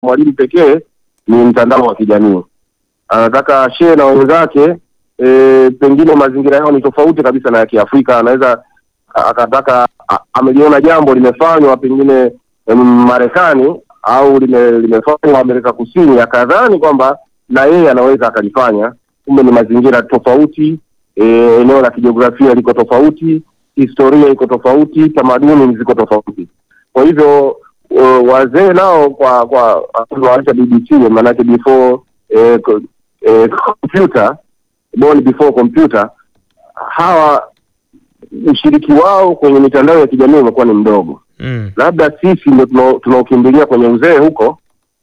mwalimu pekee ni mtandao wa kijamii. Anataka share na wenzake e, pengine mazingira yao ni tofauti kabisa na ya Kiafrika. Anaweza a- akataka a- ameliona jambo limefanywa pengine em, Marekani au lime, limefanywa Amerika Kusini, akadhani kwamba na yeye anaweza akalifanya, kumbe ni mazingira tofauti e, eneo la kijiografia liko tofauti, historia iko tofauti, tamaduni ziko tofauti. Kwa hivyo uh, wazee nao kwa kwa waacha BBC maanake before eh, co- eh, computer born before computer, hawa ushiriki wao kwenye mitandao ya kijamii umekuwa ni mdogo. Mm. Labda sisi ndo tunao- tunaokimbilia kwenye uzee huko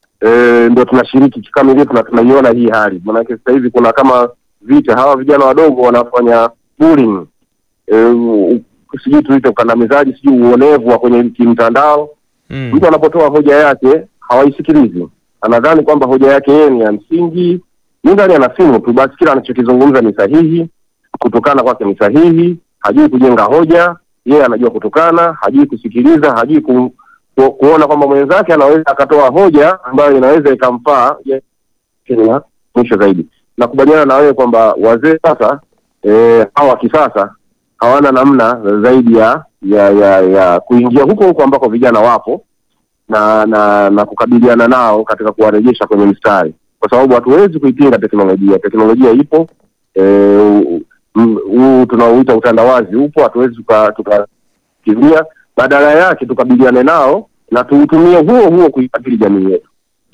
e, ndo tunashiriki kikamilifu na tunaiona hii hali, maanake sasa hivi kuna kama vita, hawa vijana wadogo wanafanya bullying e, u- sijui tuite ukandamizaji, sijui uonevu wa kwenye kimtandao Mm. mtu anapotoa hoja yake hawaisikilizi, anadhani kwamba hoja yake yeye ni ya msingi. Ni ndani ana simu tu basi, kila anachokizungumza ni sahihi, kutukana kwake ni sahihi, hajui kujenga hoja, yeye anajua kutukana, hajui kusikiliza, hajui ku, ku, kuona kwamba mwenzake anaweza akatoa hoja ambayo inaweza ikamfaa yeye Kenya mwisho zaidi. Nakubaliana na wewe kwamba wazee sasa eh, hawa wa kisasa hawana namna zaidi ya ya ya, ya kuingia huko huko ambako vijana wapo na na na kukabiliana nao katika kuwarejesha kwenye mstari, kwa sababu hatuwezi kuipinga teknolojia. Teknolojia ipo eh, m- huu tunaoita utandawazi upo, hatuwezi tuka- tukakimbia. Badala yake tukabiliane nao na tuutumie huo huo kuibadili jamii yetu.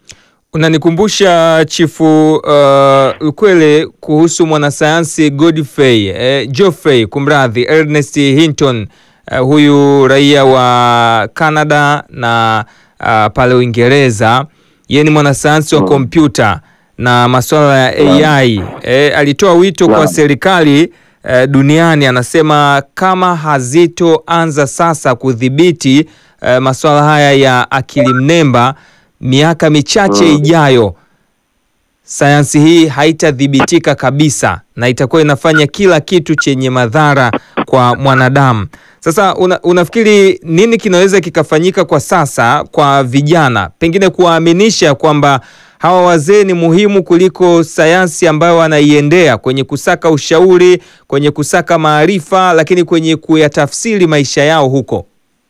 Unanikumbusha Chifu uh, Ukwele kuhusu mwanasayansi Godfrey eh, Geoffrey kumradhi, Ernest Hinton uh, huyu raia wa Canada na uh, pale Uingereza. Yeye ni mwanasayansi wa Mm. kompyuta na masuala ya AI. Eh, alitoa wito kwa Naam. serikali eh, duniani, anasema kama hazitoanza sasa kudhibiti eh, masuala haya ya akili mnemba miaka michache Mm. ijayo sayansi hii haitadhibitika kabisa na itakuwa inafanya kila kitu chenye madhara kwa mwanadamu. Sasa una, unafikiri nini kinaweza kikafanyika kwa sasa kwa vijana, pengine kuwaaminisha kwamba hawa wazee ni muhimu kuliko sayansi ambayo wanaiendea kwenye kusaka ushauri, kwenye kusaka maarifa, lakini kwenye kuyatafsiri maisha yao huko?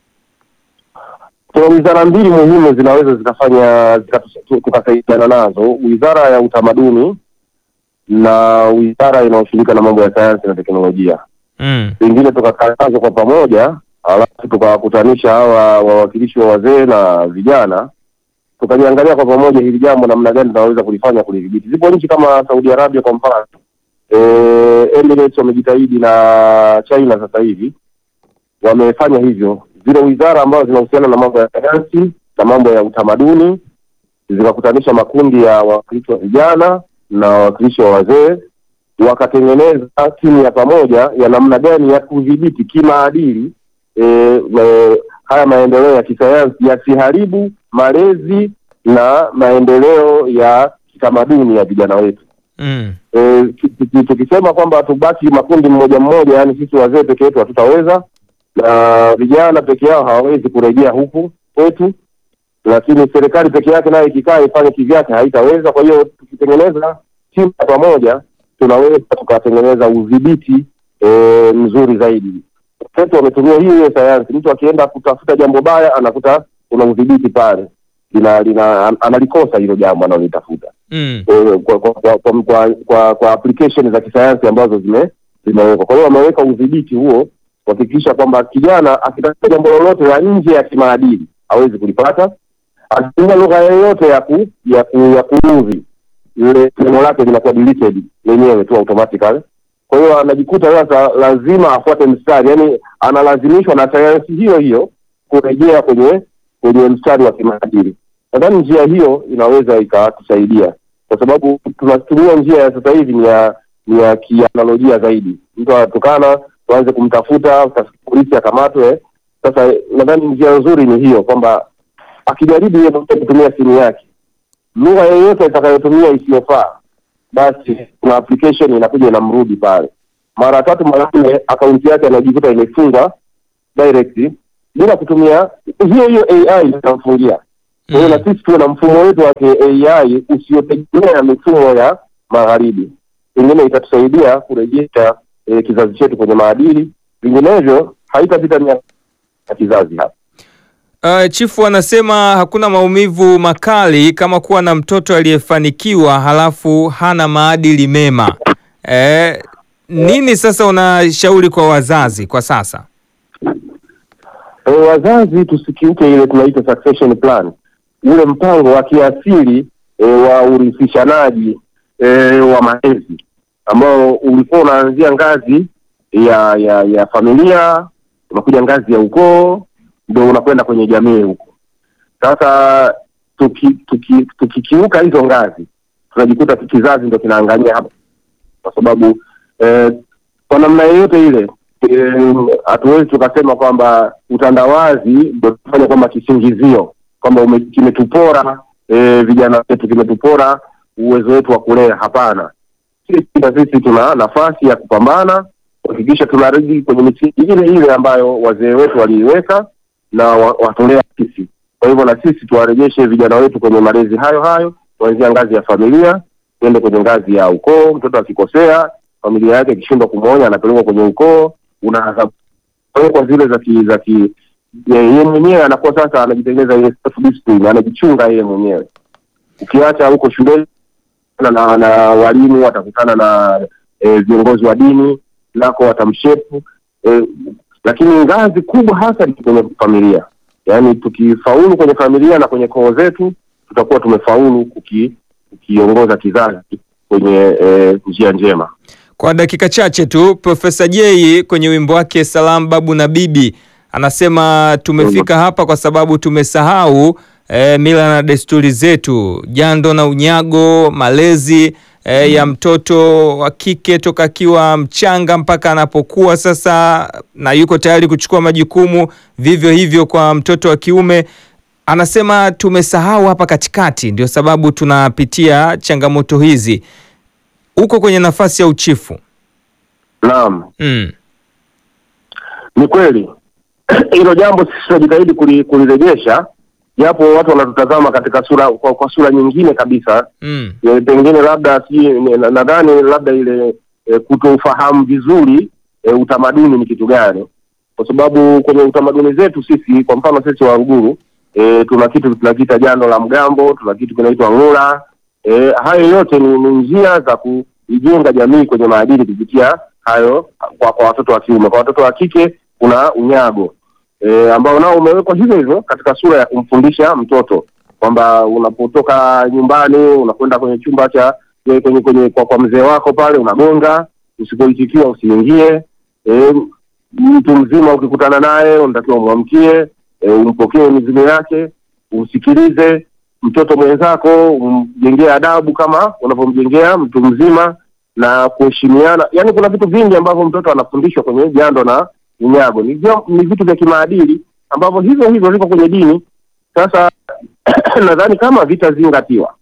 Kuna wizara mbili muhimu zinaweza zikafanya zikatu- tukasaidiana nazo, wizara ya utamaduni na wizara inayoshughulika na mambo ya sayansi na teknolojia. Mm. Pengine tukakaa nazo kwa pamoja, alafu tukawakutanisha hawa wawakilishi wa wazee na vijana, tukaliangalia kwa pamoja hili jambo namna gani tunaweza kulifanya kulidhibiti. Zipo nchi kama Saudi Arabia kwa mfano, eh, Emirates wamejitahidi na China sasa hivi wamefanya hivyo. Zile wizara ambazo zinahusiana na mambo ya sayansi na mambo ya utamaduni zikakutanisha makundi ya wawakilishi wa vijana na wawakilishi wa wazee, wakatengeneza timu ya pamoja ya namna gani ya kudhibiti kimaadili e, e, haya maendeleo ya kisayansi yasiharibu malezi na maendeleo ya kitamaduni ya vijana wetu. Mm. Eh, ki- ki- tukisema kwamba tubaki makundi mmoja mmoja, yani sisi wazee peke yetu hatutaweza, na vijana peke yao hawawezi kurejea huku kwetu, lakini serikali peke yake nayo ikikaa ifanye kivyake haitaweza. Kwa hiyo tukitengeneza timu ya pamoja, tunaweza tukatengeneza udhibiti eh, mzuri zaidi. Wenzetu wametumia hiyo hiyo sayansi, mtu akienda kutafuta jambo baya anakuta kuna udhibiti pale, lina, lina, an- analikosa hilo jambo analolitafuta Mm. eh, kwa kwa kwa, kwa, kwa, kwa, kwa application za kisayansi ambazo zime zimewekwa. Kwa hiyo wameweka udhibiti huo kuhakikisha kwamba kijana akitafuta jambo lolote la nje ya kimaadili hawezi kulipata. Akitumia lugha yoyote ya ku, ya ku, ya kuudhi, ile neno lake linakuwa deleted lenyewe tu automatically. Kwa hiyo anajikuta sasa lazima afuate mstari, yani analazimishwa na sayansi hiyo hiyo kurejea kwenye kwenye mstari wa kimaadili. Nadhani njia hiyo inaweza ikatusaidia, kwa sababu tunatumia njia ya sasa hivi ni ya ni ya kianalojia zaidi. Mtu anatukana, tuanze kumtafuta, polisi akamatwe. Sasa nadhani njia nzuri ni hiyo, kwamba akijaribu yeye mwenyewe kutumia simu yake, lugha yoyote itakayotumia isiyofaa, basi kuna application inakuja inamrudi pale mara tatu mara nne, akaunti yake anajikuta imefungwa direct bila kutumia hiyo hiyo AI inamfungia Kwa hiyo Mm. na sisi tuwe na mfumo wetu wa AI usiotegemea mifumo ya magharibi, pengine itatusaidia kurejesha eh, kizazi chetu kwenye maadili, vinginevyo haitapita miaka ya kizazi hapa. Uh, chifu anasema hakuna maumivu makali kama kuwa na mtoto aliyefanikiwa halafu hana maadili mema. Eh, nini sasa unashauri kwa wazazi kwa sasa? E, wazazi tusikiuke ile tunaita succession plan, ule mpango wa kiasili e, wa urithishanaji e, wa malezi ambao ulikuwa unaanzia ngazi ya ya ya familia, unakuja ngazi ya ukoo, ndio unakwenda kwenye jamii huko. Sasa tuki, tuki, tukikiuka hizo ngazi, tunajikuta kizazi ndo kinaangamia hapa, kwa sababu eh, kwa namna yoyote ile eh, hatuwezi tukasema kwamba utandawazi ndo tufanya kwamba kisingizio kwamba ume- kimetupora eh, vijana wetu, kimetupora uwezo wetu wa kulea. Hapana, sisi na sisi tuna nafasi ya kupambana kuhakikisha tunarudi kwenye misingi ile ile ambayo wazee wetu waliiweka na wa- watolea sisi. Kwa hivyo na sisi tuwarejeshe vijana wetu kwenye malezi hayo hayo, kuanzia ngazi ya familia tuende kwenye ngazi ya ukoo. Mtoto akikosea, familia yake ikishindwa kumwonya, anapelekwa kwenye ukoo, una adhabu Kwa hiyo kwa zile za ki za ki ye- yeye mwenyewe anakuwa sasa anajitengeneza ile self discipline, anajichunga yeye mwenyewe. Ukiacha huko shuleni na, na, na walimu watakutana na eh, viongozi wa dini nako watamshepu eh, lakini ngazi kubwa hasa ni kwenye familia. Yaani tukifaulu kwenye familia na kwenye koo zetu, tutakuwa tumefaulu kuki, kukiongoza kizazi kwenye eh, njia njema. Kwa dakika chache tu, Profesa Jay kwenye wimbo wake Salam Babu na Bibi anasema tumefika hapa kwa sababu tumesahau eh, mila na desturi zetu, jando na unyago, malezi eh, ya mtoto wa kike toka akiwa mchanga mpaka anapokuwa sasa na yuko tayari kuchukua majukumu, vivyo hivyo kwa mtoto wa kiume. Anasema tumesahau hapa katikati, ndio sababu tunapitia changamoto hizi. Uko kwenye nafasi ya uchifu. Naam, Mm. ni kweli hilo jambo sisi tunajitahidi kuli- kulirejesha, japo watu wanatutazama katika sura kwa, kwa sura nyingine kabisa Mm. e, pengine labda si na- nadhani labda ile e, kutoufahamu vizuri e, utamaduni ni kitu gani, kwa sababu kwenye utamaduni zetu sisi, kwa mfano sisi Waluguru e, tuna kitu tunakiita jando la mgambo, tuna kitu kinaitwa ng'ura. E, hayo yote ni, ni njia za kuijenga jamii kwenye maadili kupitia hayo kwa, kwa watoto wa kiume. Kwa watoto wa kike kuna unyago e, ambao nao umewekwa hivyo hivyo katika sura ya kumfundisha mtoto kwamba unapotoka nyumbani unakwenda kwenye chumba cha kwenye, kwenye, kwenye kwa, kwa mzee wako pale unagonga, usipoitikiwa usiingie. E, mtu mzima ukikutana naye unatakiwa umwamkie, e, umpokee mizigo yake, umsikilize. Mtoto mwenzako umjengee adabu kama unavyomjengea mtu mzima na kuheshimiana. Yaani kuna vitu vingi ambavyo mtoto anafundishwa kwenye jando na unyago, ni, vya- ni vitu vya kimaadili ambavyo hivyo hivyo viko kwenye dini. Sasa nadhani kama vitazingatiwa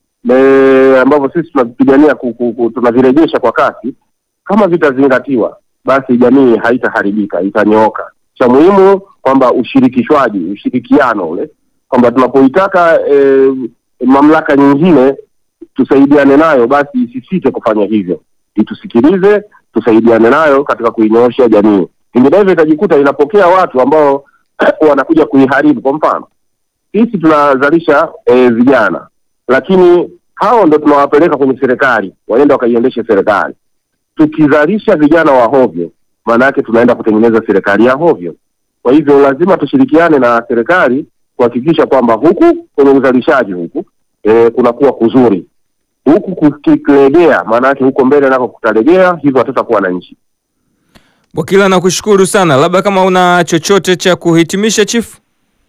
e, ambavyo sisi tunavipigania ku- ku- ku- tunavirejesha kwa kasi, kama vitazingatiwa, basi jamii haitaharibika, itanyooka. Cha muhimu kwamba ushirikishwaji, ushirikiano ule, kwamba tunapoitaka e, mamlaka nyingine tusaidiane nayo, basi isisite kufanya hivyo, itusikilize, tusaidiane nayo katika kuinyoosha jamii. Vinginevyo itajikuta inapokea watu ambao wanakuja kuiharibu. Kwa mfano sisi tunazalisha e, vijana lakini hao ndo tunawapeleka kwenye serikali waende wakaiendeshe serikali. Tukizalisha vijana wa hovyo, maana yake tunaenda kutengeneza serikali ya hovyo. Kwa hivyo lazima tushirikiane na serikali kuhakikisha kwamba huku kwenye uzalishaji huku e, kunakuwa kuzuri, huku kukilegea, maana yake huko mbele nako kutalegea, hivyo hatutakuwa na nchi. Bwakila, nakushukuru sana. Labda kama una chochote cha kuhitimisha chifu?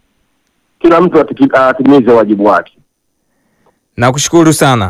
Kila mtu atiki- atimize wajibu wake. Nakushukuru sana.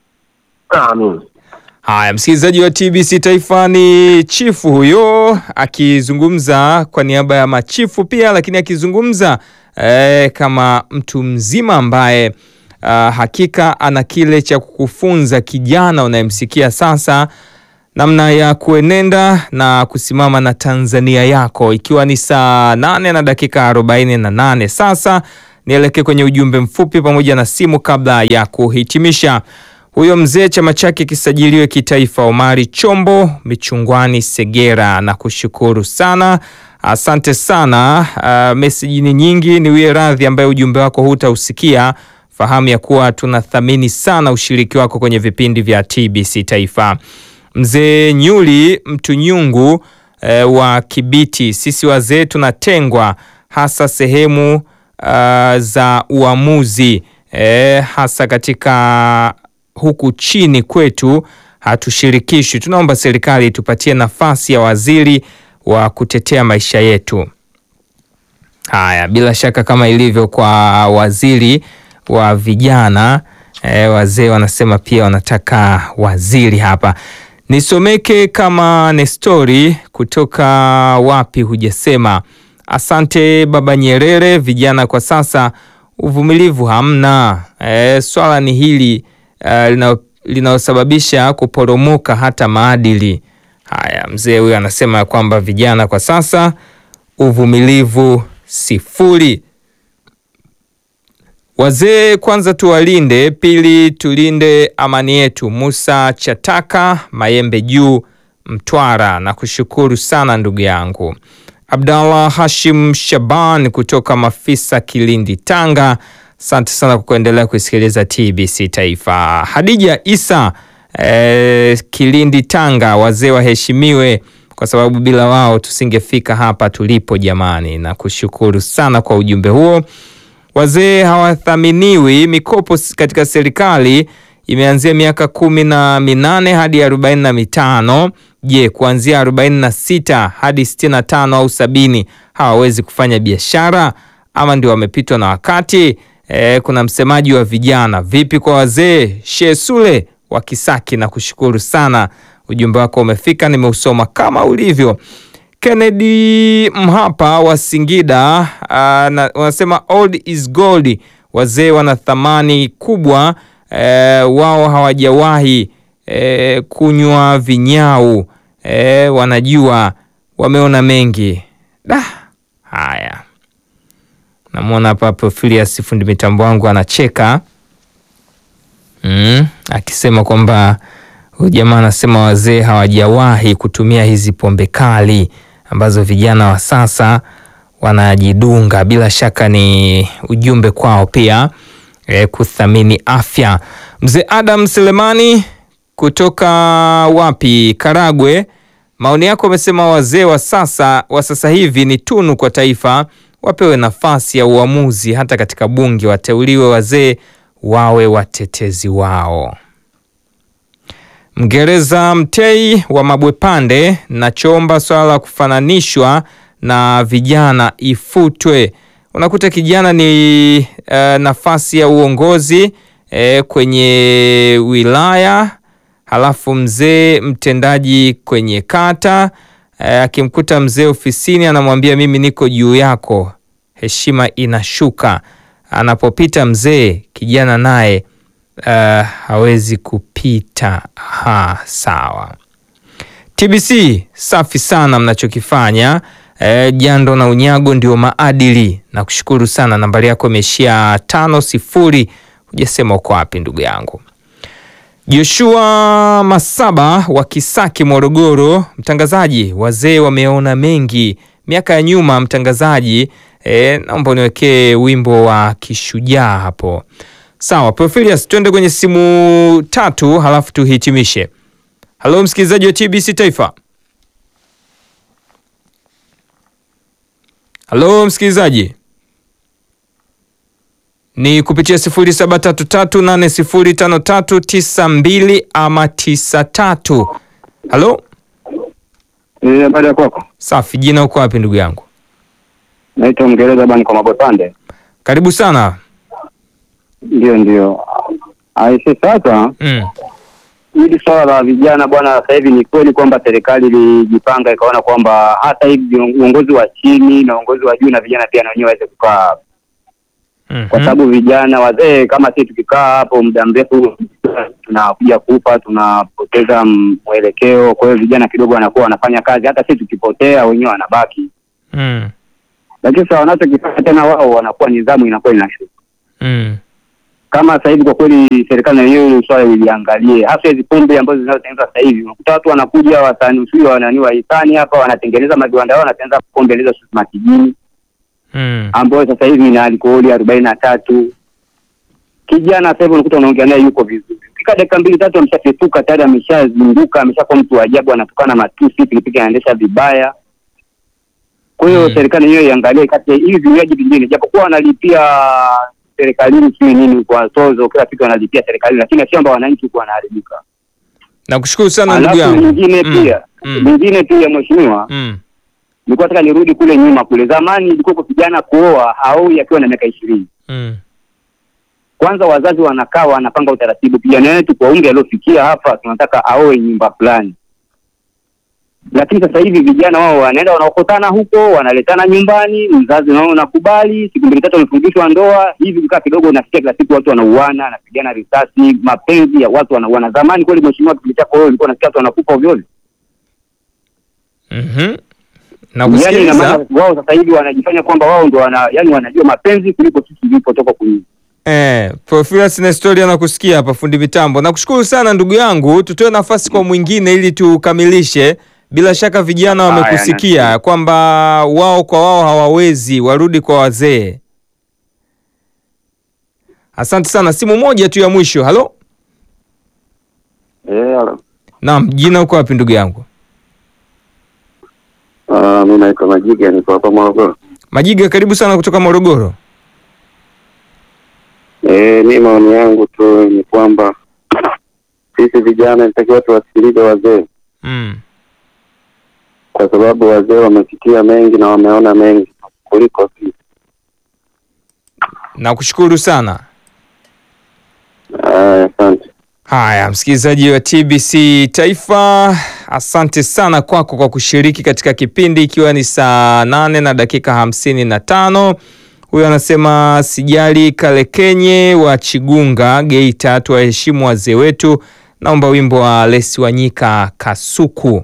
Amin. Haya, msikilizaji wa TBC Taifa, ni chifu huyo akizungumza kwa niaba ya machifu pia, lakini akizungumza eh, kama mtu mzima ambaye ah, hakika ana kile cha kukufunza kijana unayemsikia sasa namna ya kuenenda na kusimama na Tanzania yako, ikiwa ni saa nane na dakika arobaini na nane sasa nielekee kwenye ujumbe mfupi pamoja na simu kabla ya kuhitimisha. Huyo mzee chama chake kisajiliwe kitaifa, Omari Chombo Michungwani Segera, na kushukuru sana, asante sana. Uh, meseji ni nyingi, niwie radhi ambaye ujumbe wako hutausikia. Fahamu ya kuwa tunathamini sana ushiriki wako kwenye vipindi vya TBC Taifa. Mzee Nyuli Mtunyungu eh, wa Kibiti, sisi wazee tunatengwa hasa sehemu uh, za uamuzi eh, hasa katika huku chini kwetu hatushirikishwi. Tunaomba serikali itupatie nafasi ya waziri wa kutetea maisha yetu. Haya, bila shaka kama ilivyo kwa waziri wa vijana eh, wazee wanasema pia wanataka waziri hapa. Nisomeke kama Nestori kutoka wapi hujasema. Asante Baba Nyerere, vijana kwa sasa uvumilivu hamna. E, swala ni hili uh, linalosababisha kuporomoka hata maadili. Haya, mzee huyu anasema kwamba vijana kwa sasa uvumilivu sifuri. Wazee kwanza tuwalinde, pili tulinde amani yetu. Musa Chataka Mayembe Juu, Mtwara, na kushukuru sana ndugu yangu. Abdallah Hashim Shaban kutoka Mafisa, Kilindi, Tanga, asante sana kwa kuendelea kusikiliza TBC Taifa. Hadija Isa eh, Kilindi, Tanga, wazee waheshimiwe kwa sababu bila wao tusingefika hapa tulipo jamani, na kushukuru sana kwa ujumbe huo. Wazee hawathaminiwi. Mikopo katika serikali imeanzia miaka kumi na minane hadi arobaini na mitano. Je, kuanzia arobaini na sita hadi sitini na tano au sabini hawawezi kufanya biashara ama ndio wamepitwa na wakati? E, kuna msemaji wa vijana. Vipi kwa wazee? Shehe Sule wa Kisaki, na kushukuru sana, ujumbe wako umefika, nimeusoma kama ulivyo. Kennedy Mhapa wa Singida wanasema old is gold. Wazee wana thamani kubwa e, wao hawajawahi e, kunywa vinyau e, wanajua, wameona mengi da. Haya, namwona hapa Profilius fundi mitambo wangu anacheka mm, akisema kwamba huyu jamaa anasema wazee hawajawahi kutumia hizi pombe kali ambazo vijana wa sasa wanajidunga. Bila shaka ni ujumbe kwao pia e, kuthamini afya. Mzee Adam Selemani kutoka wapi? Karagwe, maoni yako amesema wazee wa sasa wa sasa hivi ni tunu kwa taifa, wapewe nafasi ya uamuzi hata katika bunge, wateuliwe wazee wawe watetezi wao. Mgereza Mtei wa Mabwepande, nachoomba swala la kufananishwa na vijana ifutwe. Unakuta kijana ni uh, nafasi ya uongozi eh, kwenye wilaya, halafu mzee mtendaji kwenye kata eh, akimkuta mzee ofisini anamwambia mimi niko juu yako, heshima inashuka. Anapopita mzee, kijana naye Uh, hawezi kupita. Ha, sawa. TBC safi sana mnachokifanya. Uh, jando na unyago ndio maadili. Na kushukuru sana, nambari yako imeishia tano sifuri. Hujasema uko wapi ndugu yangu. Joshua Masaba wa Kisaki, Morogoro, mtangazaji, wazee wameona mengi miaka ya nyuma. Mtangazaji, eh, naomba uniwekee wimbo wa kishujaa hapo. Sawa, Profilius, twende kwenye simu tatu halafu tuhitimishe. Halo msikilizaji wa TBC Taifa. Halo msikilizaji, ni kupitia 0733805392 ama 93. Halo, Habari ya kwako? safi. Jina uko wapi ndugu yangu? Naitwa Mgereza bani kwa Mabwepande. Karibu sana. Ndio, ndio. Aise, sasa Mm. hili swala la vijana bwana, sasa hivi ni kweli kwamba serikali ilijipanga ikaona kwamba hata hivi uongozi wa chini na uongozi wa juu na vijana pia na wenyewe waweze kukaa, Mhm. kwa sababu vijana wazee kama sisi tukikaa hapo muda mrefu tunakuja kufa, tunapoteza mwelekeo. Kwa hiyo vijana kidogo wanakuwa wanafanya kazi, hata sisi tukipotea wenyewe wanabaki Mm. lakini sasa wanachokifanya tena wao wanakuwa nidhamu inakuwa inashuka. Mm. Kama sasa hivi kwa kweli serikali na hiyo hilo swala iliangalie, hasa hizi pombe ambazo zinazotengenezwa sasa hivi. Unakuta watu wanakuja wasanii usio wanani wa hisani hapa wanatengeneza maviwanda yao, wanatengeneza pombe hizo matijini Mm. ambayo sasa hivi ina alkoholi arobaini na tatu. Kijana sasa hivi unakuta unaongea naye yuko vizuri, fika dakika mbili tatu ameshafetuka tayari, ameshazunguka, ameshakuwa mtu wa ajabu, anatukana matusi, pikipiki anaendesha vibaya. Kwa hiyo Mm. serikali yenyewe iangalie kati ya hivi vinywaji vingine, japokuwa wanalipia serikalini sijui nini kwa tozo, kila kitu wanalipia serikalini, lakini sio kwamba wananchi huku wanaharibika. Nakushukuru sana ndugu Alafu yangu. lingine Mm. pia Mm. lingine pia mheshimiwa, Mm. nilikuwa nataka nirudi kule nyuma kule zamani, ilikuwa kwa kijana kuoa haoi akiwa na miaka ishirini Mm. kwanza wazazi wanakaa wanapanga utaratibu, kijana wetu kwa umri aliofikia hapa tunataka aoe nyumba fulani. Lakini sasa hivi vijana wao wanaenda wanaokotana huko, wanaletana nyumbani, mzazi nao unakubali, siku mbili tatu wamefungishwa ndoa hivi, vikaa kidogo, unasikia kila siku watu wanauana, wanapigana risasi, mapenzi ya watu wanauana. Zamani kweli, mheshimiwa, kipindi chako wewe ulikuwa unasikia watu wanakufa ovyo ovyo. Mhm. Yani ina Nakusikiliza. maana wao sasa hivi wanajifanya kwamba wao ndo wana, yani wanajua mapenzi kuliko sisi tulipotoka kunyuma. Eh, Profilus Nestori anakusikia hapa fundi mitambo. Nakushukuru sana ndugu yangu, tutoe nafasi kwa mwingine ili tukamilishe. Bila shaka vijana Haya, wamekusikia nashukuru. kwamba wao kwa wao hawawezi, warudi kwa wazee. Asante sana. Simu moja tu ya mwisho. Halo? Eh, Naam, jina uko wapi ndugu yangu? uh, mi naitwa Majiga, niko hapa Morogoro. Majiga, karibu sana kutoka Morogoro. Eh, mi maoni yangu tu ni kwamba sisi vijana inatakiwa tuwasikilize wazee, Mm. kwa sababu wazee wamepitia mengi na wameona mengi kuliko sisi. Nakushukuru sana. Aya, Asante. Haya, msikilizaji wa TBC Taifa, asante sana kwako kwa kushiriki katika kipindi, ikiwa ni saa nane na dakika hamsini na tano. Huyo anasema sijali Kalekenye wa Chigunga, Geita, tuwaheshimu wazee wetu. Naomba wimbo wa Lesi Wanyika Kasuku.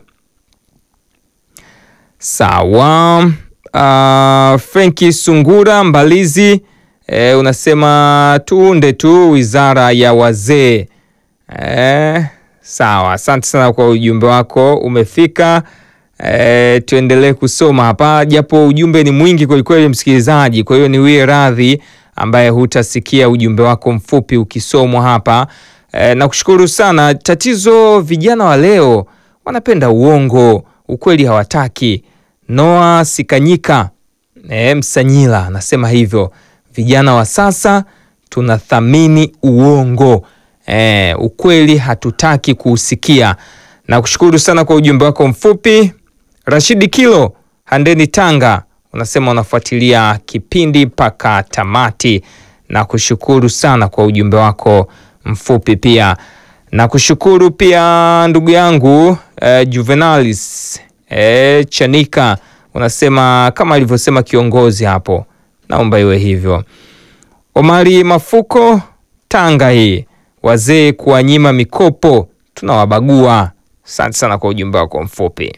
Sawa. Uh, Frenki Sungura Mbalizi e, unasema tuunde tu wizara ya wazee. E, sawa, asante sana kwa ujumbe wako umefika. E, tuendelee kusoma hapa japo ujumbe ni mwingi kwelikweli, msikilizaji. Kwa hiyo niwie radhi ambaye hutasikia ujumbe wako mfupi ukisomwa hapa. E, nakushukuru sana. Tatizo vijana wa leo wanapenda uongo, ukweli hawataki. Noa Sikanyika e, Msanyila anasema hivyo, vijana wa sasa tunathamini uongo e, ukweli hatutaki kuusikia. Nakushukuru sana kwa ujumbe wako mfupi. Rashidi Kilo Handeni Tanga unasema unafuatilia kipindi mpaka tamati. Nakushukuru sana kwa ujumbe wako mfupi pia. Nakushukuru pia ndugu yangu eh, Juvenalis eh, Chanika unasema kama alivyosema kiongozi hapo, naomba iwe hivyo. Omari Mafuko Tanga, hii wazee kuwanyima mikopo tunawabagua. Asante sana kwa ujumbe wako mfupi.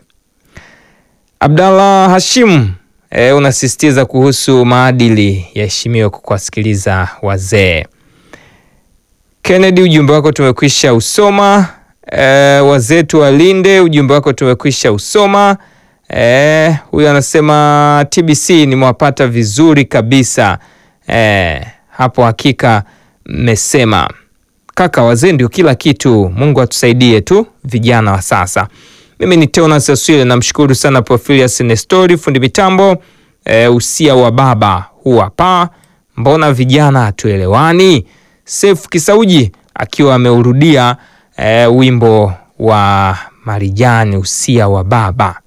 Abdallah Hashim e, unasisitiza kuhusu maadili yaheshimiwe kwa kuwasikiliza wazee. Kennedy, ujumbe wako tumekwisha usoma. E, wazee tuwalinde, ujumbe wako tumekwisha usoma. E, huyu anasema TBC nimewapata vizuri kabisa. E, hapo hakika mmesema kaka, wazee ndio kila kitu. Mungu atusaidie tu vijana wa sasa. Mimi ni Teonas Aswile, namshukuru sana Profilius Nestori fundi mitambo. E, usia wa baba huu hapa, mbona vijana hatuelewani? Sefu Kisauji akiwa ameurudia e, wimbo wa Marijani, usia wa baba.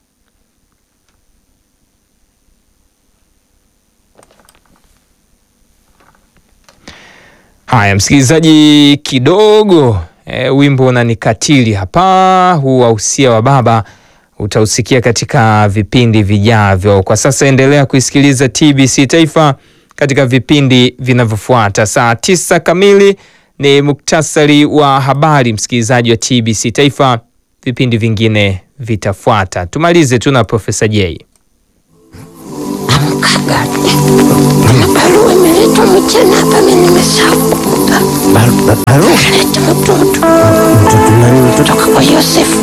Haya msikilizaji, kidogo e, wimbo unanikatili hapa, huu wa usia wa baba utausikia katika vipindi vijavyo. Kwa sasa endelea kuisikiliza TBC Taifa katika vipindi vinavyofuata. Saa tisa kamili ni muktasari wa habari, msikilizaji wa TBC Taifa. Vipindi vingine vitafuata. Tumalize tu na Profesa J. amkaga na barua imeletwa mchana hapa, mimi nimesahau kukupa. Barua Leta mtoto mtoto nani? Mtoto kutoka kwa Yosefu